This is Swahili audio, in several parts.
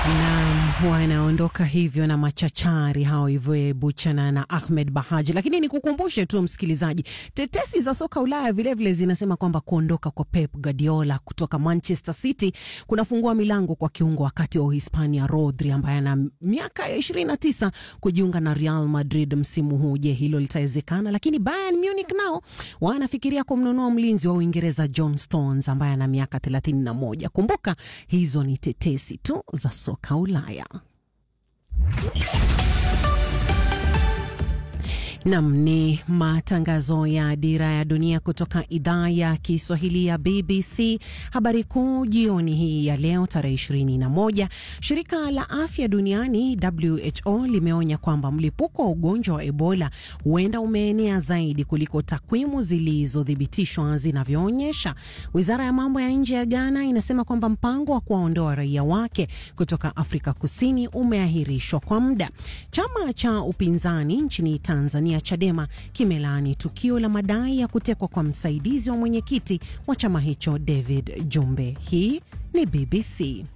Naam, wanaondoka hivyo na machachari hao hivyo Buchana na Ahmed Bahaji. Lakini nikukumbushe tu msikilizaji, tetesi za soka Ulaya vilevile vile zinasema kwamba kuondoka kwa Pep Guardiola kutoka Manchester City kunafungua milango kwa kiungo wakati wa Uhispania Rodri ambaye ana miaka ya 29 kujiunga na Real Madrid msimu huu. Je, hilo litawezekana? Lakini Bayern Munich nao wanafikiria kumnunua mlinzi wa Uingereza John Stones ambaye ana miaka 31. Kumbuka hizo ni tetesi tu za soka Ulaya. Nam ni matangazo ya Dira ya Dunia kutoka idhaa ya Kiswahili ya BBC. Habari kuu jioni hii ya leo tarehe 21, shirika la afya duniani WHO limeonya kwamba mlipuko wa ugonjwa wa Ebola huenda umeenea zaidi kuliko takwimu zilizothibitishwa zinavyoonyesha. Wizara ya mambo ya nje ya Ghana inasema kwamba mpango wa kuwaondoa raia wake kutoka Afrika Kusini umeahirishwa kwa muda. Chama cha upinzani nchini Tanzania Chadema kimelaani tukio la madai ya kutekwa kwa msaidizi wa mwenyekiti wa chama hicho David Jumbe. Hii ni BBC.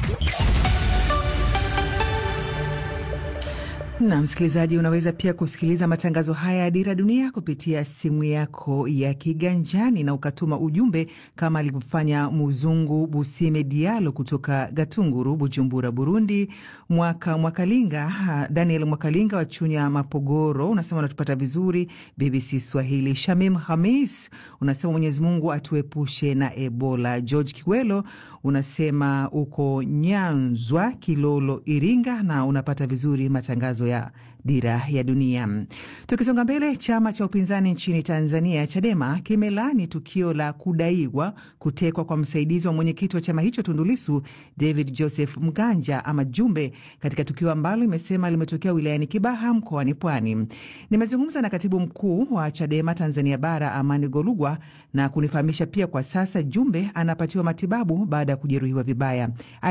Na msikilizaji, unaweza pia kusikiliza matangazo haya ya Dira Dunia kupitia simu yako ya kiganjani na ukatuma ujumbe kama alivyofanya Muzungu Busime Dialo kutoka Gatunguru, Bujumbura, Burundi. Mwaka Mwakalinga, Daniel Mwakalinga wa Chunya, Mapogoro, unasema unatupata vizuri BBC Swahili. Shamim Hamis unasema Mwenyezi Mungu atuepushe na Ebola. George Kiwelo unasema uko Nyanzwa, Kilolo, Iringa na unapata vizuri matangazo ya Dira ya Dunia. Tukisonga mbele, chama cha upinzani nchini Tanzania Chadema kimelani tukio la kudaiwa kutekwa kwa msaidizi wa mwenyekiti wa chama hicho Tundu Lissu, David Joseph Mganja ama Jumbe, katika tukio ambalo imesema limetokea wilayani Kibaha mkoani Pwani. Nimezungumza na katibu mkuu wa Chadema Tanzania Bara, Amani Golugwa, na kunifahamisha pia kwa sasa Jumbe anapatiwa matibabu baada ya kujeruhiwa vibaya.